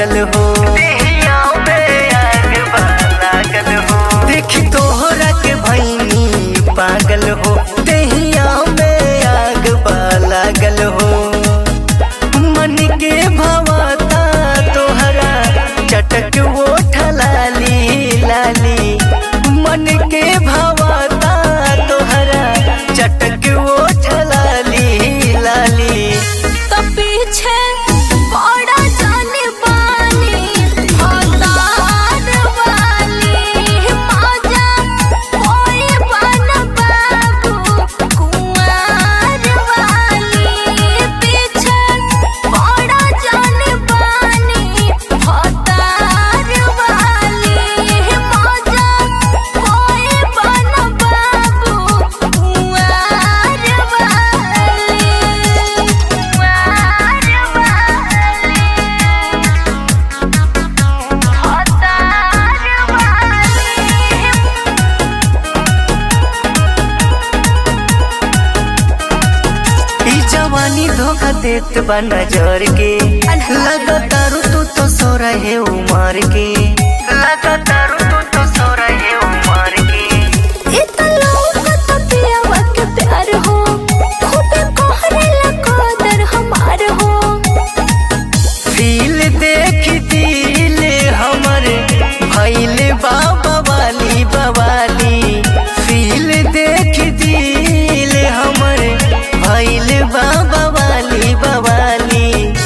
लागल हो देहिया में आग बा लागल हो देख तोहरा के भैनी पागल हो देहिया में आग बा लागल हो मन के भवता तोहरा चटक ओठ लाली लाली मन के भवता तोहरा चटक ओठ लाली लाली तो पीछे पड़ा जाने वाली हतार वाली मजा कोई बन बाबू कुंवर वाली पीछे पड़ा जाने वाली हतार वाली मजा कोई बन बाबू कुंवर वाली ई जवानी धोखा देत बा नजर के लगातार तू तो सो रहे उमर के लगातार तू तो सो रहे उमर के फील देख दिल हमर भैल बाबा वाली बवाली फील देख दिल हमर भैल बाबा वाली बवाली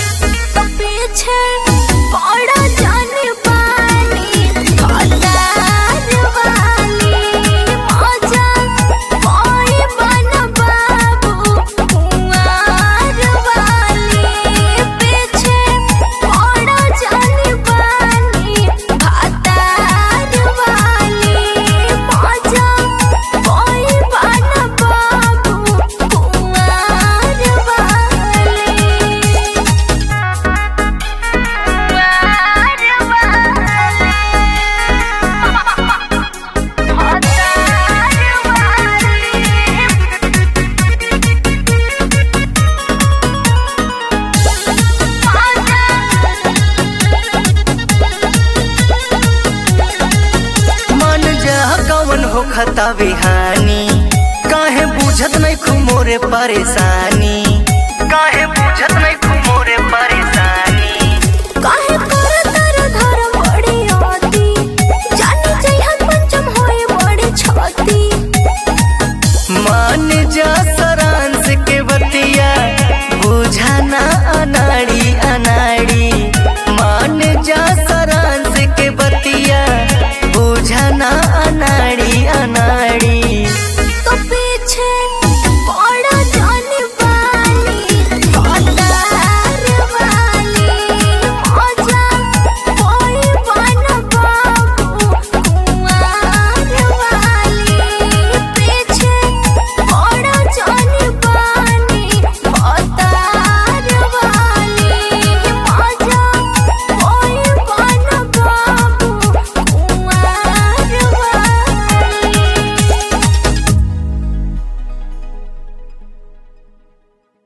मन जा कवन हो खता बिहानी काहे बुझत नहीं खुमोरे परेशानी काहे बुझत नहीं